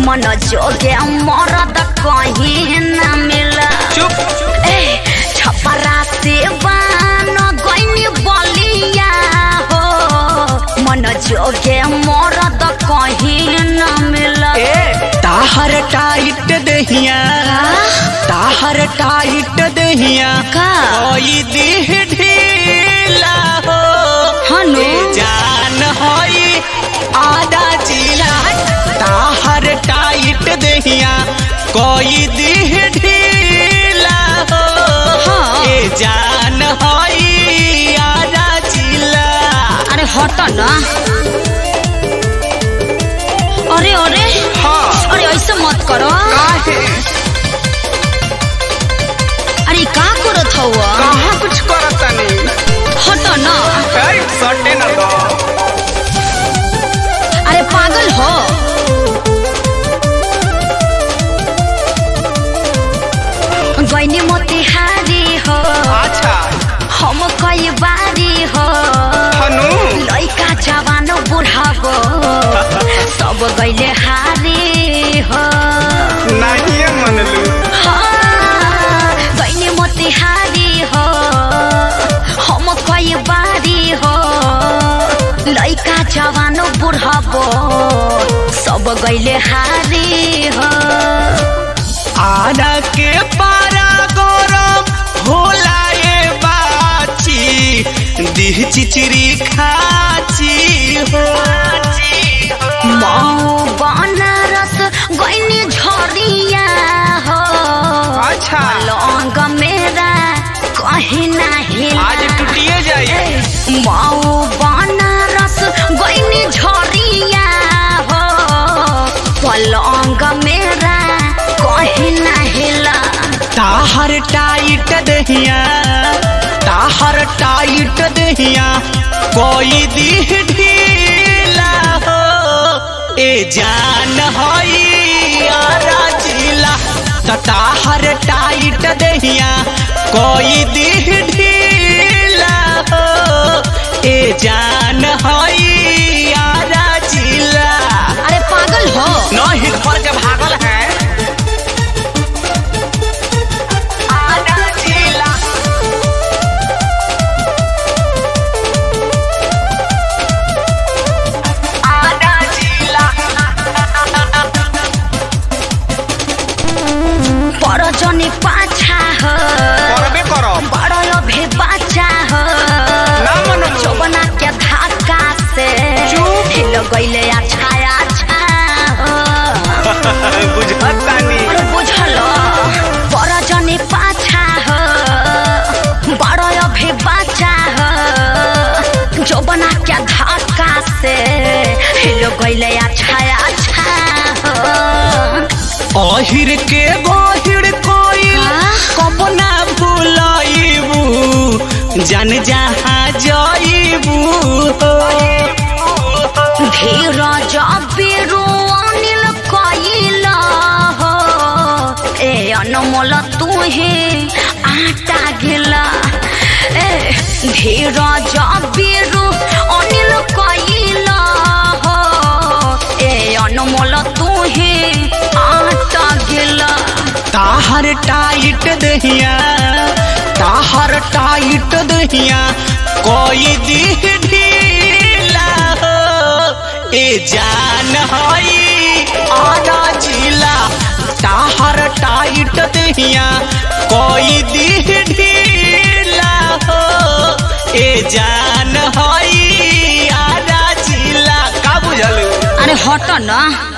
मन जोगे मरद कहीं न मिला चुप ए छपरा से बान गईनी बलिया हो मन जोगे मरद कहीं न मिला ए ताहर टाइट दहिया ताहर टाइट दहिया का? कोई देह ढीला हो हनु? ए जान होई आधा जिला ताहर टाइट दहिया कोई देह ढीला हो हाँ। ए जान होई आधा जिला अरे हट ना अरे अरे हाँ अरे ऐसे मत करो काहे अरे का करत हवा कहाँ कुछ करतनी हट ना ए सटे न दो अरे पागल हो गईनी मोतिहारी हो अच्छा हम कई बारी हो हनु लइका जवान बुढ़ाबो सब गईले हारी हो नहीं मनलू हाँ, गईनी मोतिहारी हो हम कई बारी हो लइका जवान बुढ़ाबो सब गईले हारी हो आना के पारा गरम होला ये बाची दिह चिचरी खाची हो मऊ बनारस गईनी झरिया हो अच्छा लौंग मेरा कहीं नहीं आज टूटिए जाइए मऊ बनारस गईनी झरिया हो पलंग मेरा कहीं नहीं ला ताहर टाइट दहिया ताहर टाइट दहिया कोई दिह ढीला हो ए जान होई आरा जिला त ताहर टाइट दहिया कोई दिह ढीला हो ए जान होई आरा जिला अरे पागल हो नहीं घर के भागल है आरा जिला आरा जिला परजनी पाछा हो करबे करब बड़ो भी बाचा हो ना मनम चौबना के धक्का से चुप। हिल गईले छाया छा हो बुझतानी अरे बुझलो परजनी पाछा हो बड़ो भी बाचा हो चौबना के धक्का से हिल गईले छाया छा हो अहिर के गहिर कोई हाँ? कब ना भूलाइबू जन जहाँ जाइबू धीरज बिरु अनिल कइला हो ए अनमोल तुहे आटा गिला ए धीरज बिरु अनिल कइला हो ए अनमोल तुहे आटा गिला ताहर टाइट दहिया ताहर टाइट दहिया कोई दिह ढीला हो ए जान हई आधा जिला ताहर टाइट दहिया कोई दिह ढीला हो ए जान हई आधा जिला का बुझलू अरे हट न